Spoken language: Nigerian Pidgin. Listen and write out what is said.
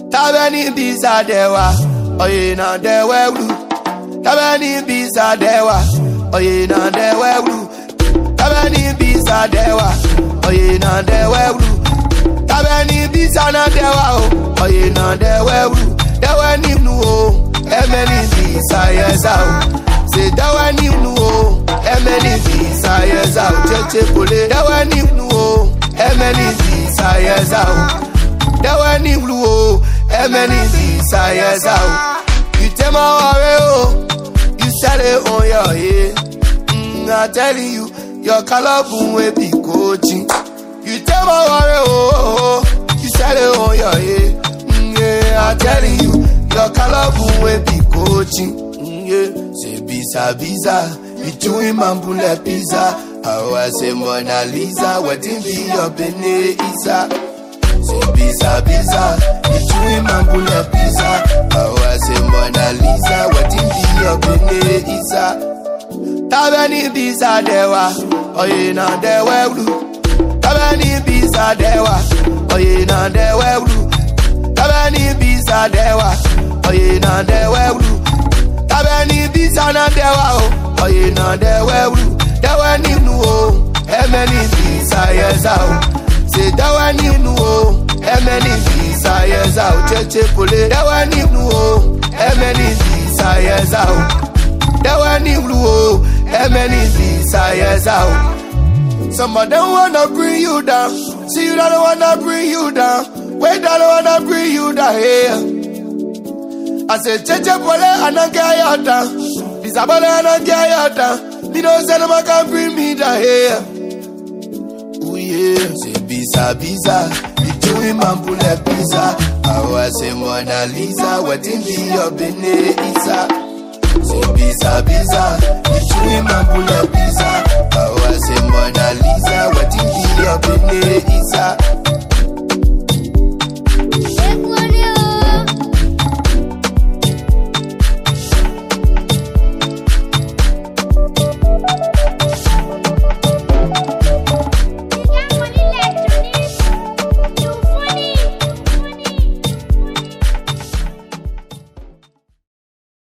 Tabeni bisa dewa, oye na dewe ulu. Tabeni bisa dewa, oye na dewe ulu. Tabeni bisa dewa, oye na dewe ulu. Tabeni bisa na dewa o, oye na dewe ulu. Dewe ni nu o, emeni bisa yesa o. Se dewe ni nu o, emeni bisa yesa o. Cheche kole, dewe ni nu o, emeni bisa yesa o. Dewe ni nu o, emeni bisa yesa o. You take my worry o, you sell it on your head. Mm, I telling you, your color boom will be coaching. You tell my worry, oh, oh, oh, you sell it on your head. Mm, yeah, I'm telling you, your color boom will be coaching. Mm, yeah, say bisa bisa, between mambule pizza. How I say Mona Lisa, wetin be your bene isa? Say bisa bisa, between mambule pizza. How I say Mona Lisa, wetin be your bene isa? Tabeni bisa dewa, oye na dewe ulu. Tabeni bisa dewa, oye na dewe ulu. Tabeni bisa dewa, oye na dewe ulu. Tabeni bisa na dewa o, oye na dewe ulu. Dewe ni nu o, emeni bisa yesa o. Se dewe ni nu o, emeni bisa yesa o. Cheche kole, dewe ni nu o, emeni bisa yesa o. Dewe ni nu o, emeni bisa yesa o. Some of them wanna bring you down. See you don't wanna bring you down. Wait, don't wanna bring you down here. I say, Cheche pole anange ayata. Disabole anange ayata. Me no say no man can bring me down here. Ooh yeah, say bisa bisa. Between mambule pizza. How I say Mona Lisa. Wetin be your bene isa? Say bisa bisa. Between mambule